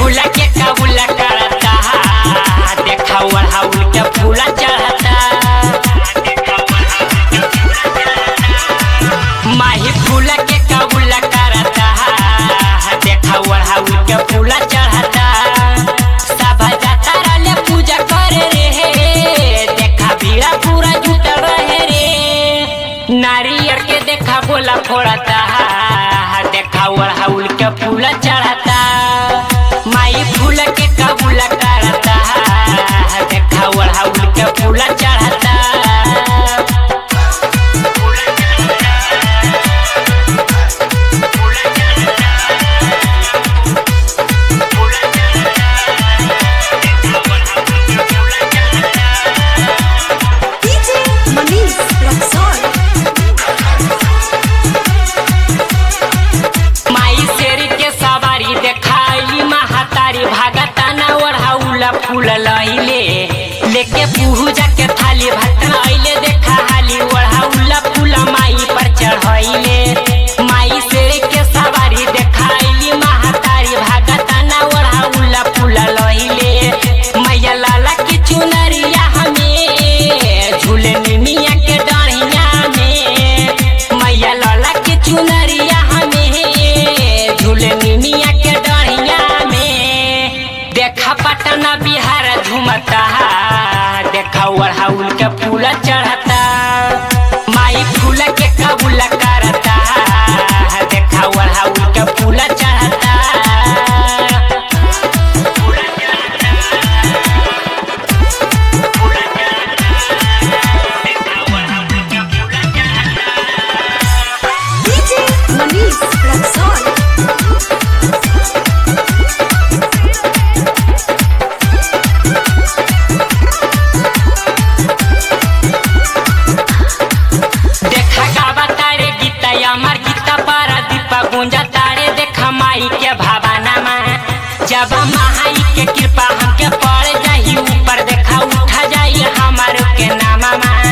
फूला के कबूला करता देखा ओढ़ाउल के फूला चढ़ता माही फूला के कबूला करता देखा ओढ़ाउल के फूला चढ़ता सब जाता रहले पूजा करे रे देखा भीड़ा पूरा जुटल रहे रे नारियर के देखा बोला फोड़ता देखा ओढ़ाउल के फूला चढ़ता माई फूल के कबूला करता देखा ओढ़ाउल के फूला चढ़ता DJ Manish Luxor. माई शेर के सवारी देखाई महातारी भागताना ओढ़ाउला फूल लइले लेके पूजा के थाली भटना अइले देखा हाली ओढ़ाउला फूल माई पर चढ़ाइले माई शेर के सवारी देखाई महातारी भागताना ओढ़ाउला फूल लइले मैया लाला की चुनरिया हमें झूले मिया के डढ़िया में मैया लाला के चुनरिया हमें झूले मिया के डढ़िया में देखा पटना बिहार झूमता देखा ओढ़ाउल के फूल चढ़ता माई फूल के कबूल करता देखा ओढ़ाउल के फूल चढ़ता DJ Manish Luxor. देखा गावा तारे गीता अमर गीता पारा दीपा गुंजा तारे देखा माई के भावना में जब माई के कृपा हमके पड़ जाई ऊपर देखा उठा जाई हमार के नामा में